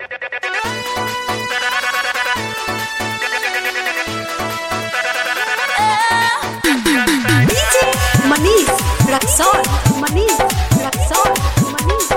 Raksol, Manish, Raksol, Manish,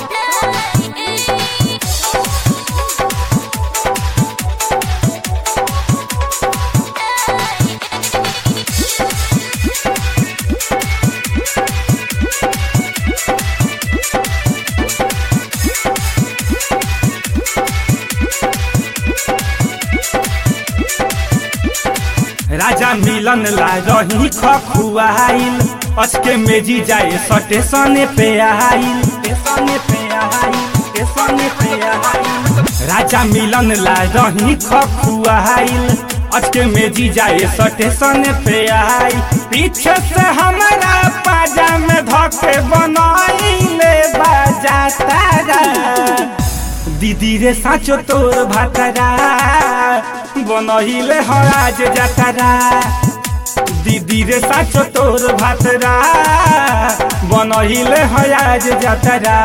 राजा मिलन ला रही खखुआइल अचके मेजी जाए स्टेशने पे आइल स्टेशने पे आइल स्टेशने पे आइल राजा मिलन ला रही खखुआइल अचके मेजी जाए स्टेशने पे आइल पीछे से हमारा पाजा में धके बनाइले बाजा तारा दीदी रे साचो तोर भातरा बनहिले हराज जातरा दीदी रे साचो तोर भातरा बनहिले हराज जातरा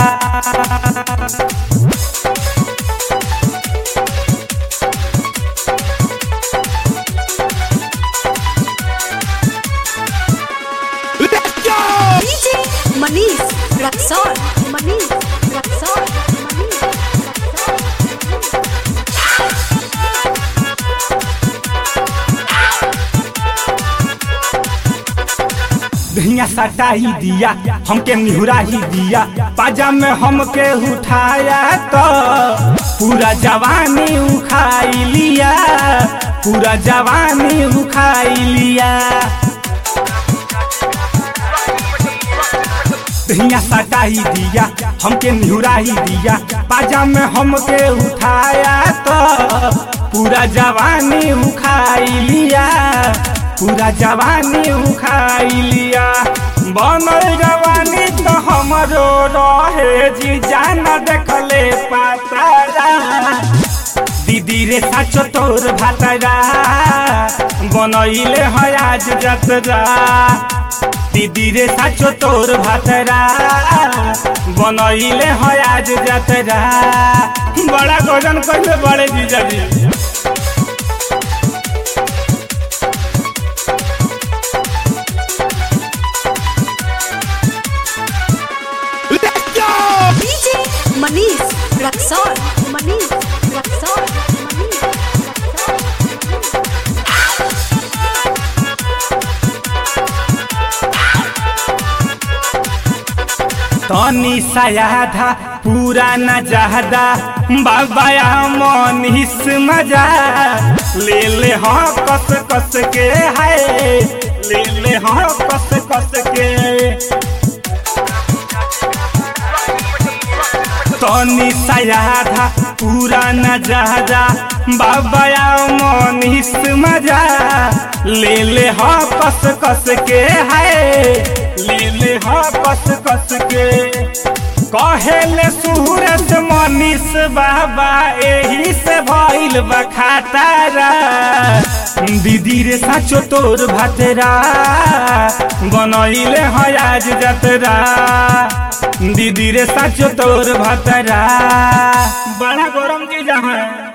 DJ Manish, Raksol, Manish, Raksol, Manish, Raksol. धनिया सटा ही दिया हमके निहुरा ही दिया पाजा में हमके उठाया तो पूरा जवानी उखाई लिया पूरा जवानी उखाई लिया धनिया सटा ही दिया हमके निहुरा ही दिया पाजा में हमके उठाया तो पूरा जवानी उखाई लिया पूरा जवानी उखाई लिया बनल जवानी तो हमरो रहे जी जाना देखले पातारा दीदी रे साचो तोर भातरा बनैले है आज जतरा दीदी रे साचो तोर भातरा बनैले है आज जतरा बड़ा गजन कहले बड़े जीजा जी DJ Manish, Raksol, Manish, Raksol, Manish, Raksol. तनी सयाधा पूरा न जहदा बाबाया मनीष मजा ले ले हाँ कस कस के है ले ले हाँ कस कस के तनी सयाधा पूरा न जहदा बाबाया मनीष मजा ले ले हाँ कस कस के है ले ले हाँ कस कस के कहेले सूरज मनीष बाबा एही से भइल बखातारा दीदी रे साचो तोर भातरा बनैले है आज जतरा दीदी रे साचो तोर भातरा बड़ा गरम चीज है